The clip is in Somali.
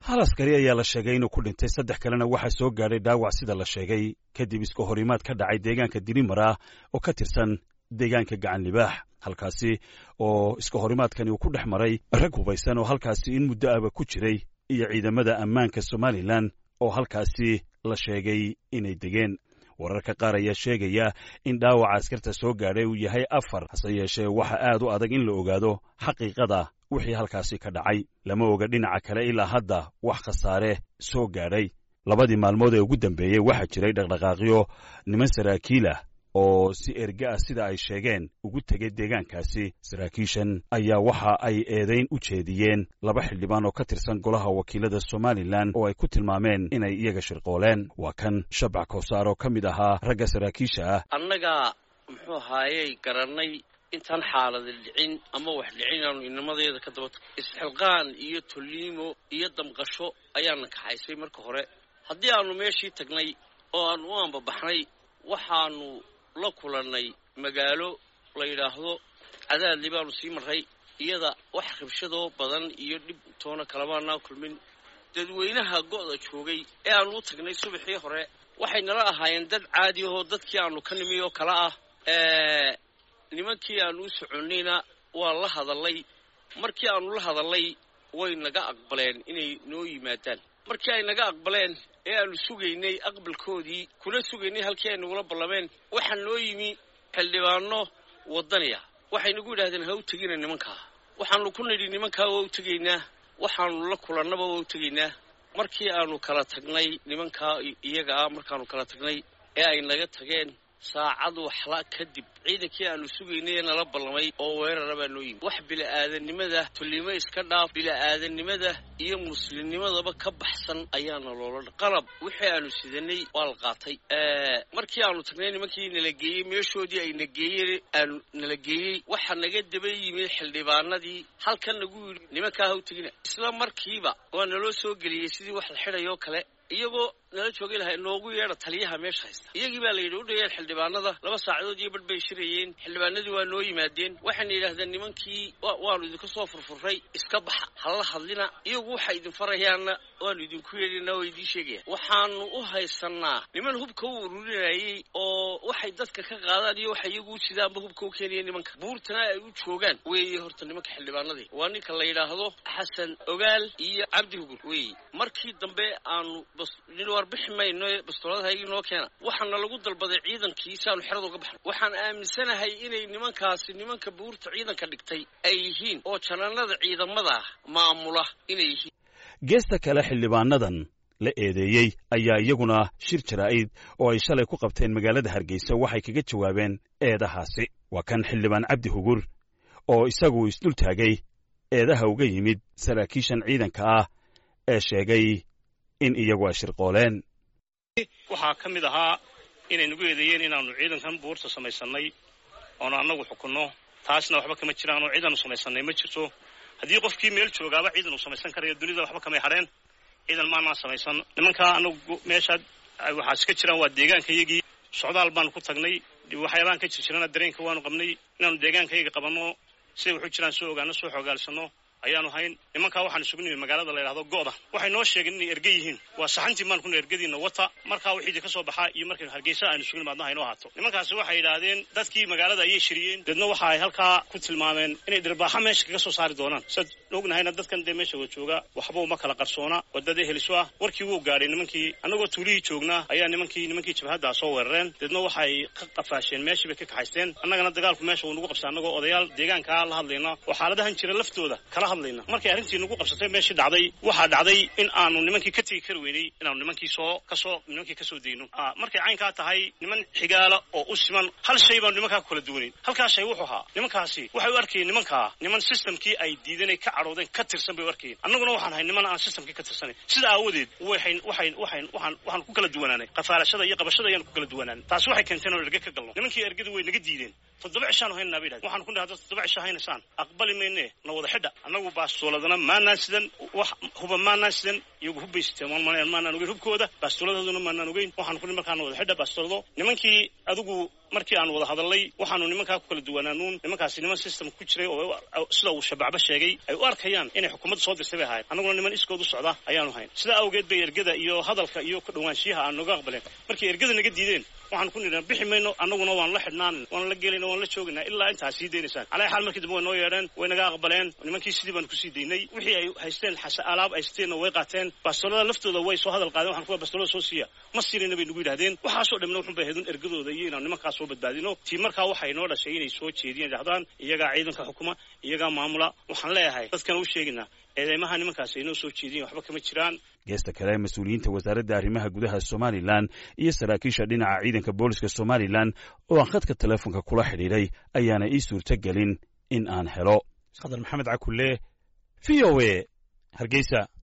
hal askari ayaa la sheegay inuu ku dhintay saddex kalena waxaa soo gaadhay dhaawac sida la sheegay kadib iska horimaad ka dhacay deegaanka dirimara oo ka tirsan deegaanka gacan libaax halkaasi oo iska horimaadkani uu ku dhex maray rag hubaysan oo halkaasi in muddo aba ku jiray iyo ciidamada ammaanka somalilan oo halkaasi la sheegay inay degeen wararka qaar ayaa sheegaya in dhaawaca askarta soo gaadhay uu yahay afar hase yeeshee waxa aad u adag in la ogaado xaqiiqada wixii halkaasi ka dhacay lama oga dhinaca kale ilaa hadda wax khasaare soo gaadhay labadii maalmood ee ugu dambeeyey waxaa jiray dhaqdhaqaaqyo niman saraakiilah oo si erge ah sida ay sheegeen ugu tegay deegaankaasi saraakiishan ayaa waxa ay eedayn u jeediyeen laba xildhibaan oo ka tirsan golaha wakiilada somalilan oo ay ku tilmaameen inay iyaga shirqooleen waa kan shabac koosaar oo ka mid ahaa ragga saraakiisha ah annagaa muxuu ahaayey garannay intaan xaalada dhicin ama wax dhicin aanu inamadeeda ka daba isxilqaan iyo tolliimo iyo damqasho ayaana kaxaysay marka hore haddii aanu meeshii tagnay oo aanu u ambabaxnay waxaanu la kulannay magaalo la yidhaahdo cadaadli baanu sii marray iyada wax rabshadoo badan iyo dhib toona kalamaanaa kulmin dadweynaha go'da joogay ee aanu u tagnay subaxii hore waxay nala ahaayeen dad caadi ahoo dadkii aanu ka nimi oo kale ah nimankii aanu u soconnayna waa la hadallay markii aanu la hadallay way naga aqbaleen inay noo yimaadaan markii ay naga aqbaleen ee aanu sugaynay aqbalkoodii kuna sugaynay halkii ay nagula ballameen waxaa noo yimi xildhibaano waddaniya waxay nagu yidhahdeen ha u tegina nimankaa waxaanu ku nidhi nimankaa waa u tegaynaa waxaanu la kulannaba waa u tegaynaa markii aanu kala tagnay nimankaa iyaga ah markaanu kala tagnay ee ay naga tageen saacad waxla kadib ciidankii aanu sugaynay ee nala ballamay oo weerara baa noo yimi wax bila'aadanimada tullimo iska dhaaf bila'aadanimada iyo muslimnimadaba ka baxsan ayaana loola dha qalab wixii aanu sidanay waa la qaatay markii aanu tagnay nimankii nala geeyey meeshoodii ay na geeyeen aanu nala geeyey waxaa naga daba yimid xildhibaanadii halkan nagu yidhi nimankaa ha u tegina isla markiiba waa naloo soo geliyey sidii wax la xidhayoo kale iyagoo nala joogay lahay noogu yeedha taliyaha meesha haysta iyagii baa la yidhi u dhayeen xildhibaanada laba saacadood iyo badh bay shirayeen xildhibaanadii waa noo yimaadeen waxayna yidhahdeen nimankii waanu idinka soo furfurray iska baxa hala hadlina iyagu waxay idin farayaanna waanu idinku yeedhina waa idiin sheegayaan waxaanu u haysannaa niman hubka u ururinayey oo waxay dadka ka qaadaan iyo waxay iyagu u sidaanba hubka u keenaya nimanka buurtana ay u joogaan weeye horta nimanka xildhibaanadii waa ninka la yidhaahdo xasan ogaal iyo cabdi hugur weeye markii dambe aanu warbixi mayno bastooladahaygii noo keena waxaana lagu dalbaday ciidankii si aanu xerada uga baxno waxaan aaminsanahay inay nimankaasi nimanka buurta ciidanka dhigtay ay yihiin oo janaanada ciidamada maamula inay yihiin geesta kale xildhibaanadan la eedeeyey ayaa iyaguna shir jaraa'id oo ay shalay ku qabteen magaalada hargeysa waxay kaga jawaabeen eedahaasi waa kan xildhibaan cabdi hugur oo isagu isdul taagay eedaha uga yimid saraakiishan ciidanka ah ee sheegay in iyagu ay shirqooleen waxaa ka mid ahaa inay nagu eedeeyeen inaannu ciidankan buurta samaysannay oonu annagu xukunno taasna waxba kama jiraan oo ciidanu samaysannay ma jirto haddii qofkii meel joogaaba ciidan uu samaysan karayo dunida waxba kamay hadheen ciidan maanaan samaysan nimankaa annagu meeshaa waxaas ka jiraan waa deegaankayagii socdaal baanu ku tagnay waxyaabaan ka jirjirana dareenka waanu qabnay inaanu deegaankayaga qabanno siday waxu jiraan soo ogaano soo xogaalsanno ayaanu hayn nimankaa waxaan isugu nimi magaalada la yidhahdo go'da waxay noo sheegeen inay erge yihiin waa saxantii maan kuna ergadiina wata markaa wixiidii ka soo baxaa iyo markay hargeysa aynu isugu nimaadna haynoo haato nimankaasi waxay yidhaahdeen dadkii magaalada ayay shiriyeen deedna waxa ay halkaa ku tilmaameen inay dhirbaaxa meesha kaga soo saari doonaan siad ognahayna dadkan dee meesha wada jooga waxba uma kala qarsoona wadada heliso ah warkii wuu gaadhay nimankii annagoo tuulihii joognaa ayaa nimankii nimankii jabhaddaa soo weerareen deedna waxay ka qafaasheen meeshii bay ka kaxaysteen annagana dagaalku meesha wuu nagu qabsay annagoo odayaal deegaankaa la hadlayna oo xaaladahan jira laftooda kala hadlayna markay arrintii nagu qabsatay meeshii dhacday waxaa dhacday in aanu nimankii ka tegi kari weynay inaanu nimankii soo kasoo nimankii kasoo dayno markay caynkaa tahay niman xigaala oo u siman hal shay baanu nimankaa ku kala duwanayn halkaa shay wuxuu ahaa nimankaasi waxay u arkayeen nimankaa niman systemkii ay diidanay ka cadhoodeen ka tirsan bay u arkayeen annaguna waxaan ahay niman aan systemkii ka tirsanayn sida aawadeed waxayn waxayn waxayn waxaan waxaan ku kala duwanaanay qafaalashada iyo qabashada ayaan ku kala duwanaan taasi waxay keenteen oo erge ka galno nimankii ergadu way naga diideen toddoba cishaanu haynanaa bay dhahdeen waxaan ku dhahay dad toddoba cisha haynaysaan aqbali mayne na wada xidha annagu baastuuladana maanaan sidan wax huba maanaan sidan iyagu hubbay siteen maanaan ogeyn hubkooda baastuuladahooduna maanaan ogeyn waxaan ku markaana wada xidha baastuulado nimankii adigu markii aan wada hadalnay waxaanu nimankaa ku kala duwanaanuun nimankaasi niman system ku jiray oo sida uu shabacba sheegay ay u arkayaan inay xukuumadda soo dirtay bay ahayd annaguna niman iskood u socda ayaanu hayn sidaa awgeed bay ergada iyo hadalka iyo ka dhawaanshiyaha aan nooga aqbaleen markay ergada naga diideen waxaan ku nidhaa bixi mayno annaguna waan la xidhnaan waan la gelayna waan la joogaynaa ilaa intaas sii daynaysaan calaa xaal markii dambe way noo yeedheen way naga aqbaleen nimankii sidii baanu kusii daynay wixii ay haysteen alaab ay haysteenna way qaateen bastoolada laftooda way soo hadal qaadeen waxaan ku bastoolada soo siiya ma siinayna bay nagu yidhahdeen waxaasoo dhamna wuxun bay ahaydun ergadooda iyo inaan nimankaas soo badbaadino tii markaa waxay noo dhashay inay soo jeediyeen dhahdaan iyagaa ciidanka xukuma iyagaa maamula waxaan leeyahay dadkana u sheegaynaa eedeymaha nimankaas ay noo soo jeediyen waxba kama jiraan geesta kale mas-uuliyiinta wasaaradda arrimaha gudaha somalilan iyo saraakiisha dhinaca ciidanka booliska somalilan oo aan khadka teleefonka kula xidhiidhay ayaana ii suurto gelin in aan helo khadar maxamed cakulle v o a hargeysa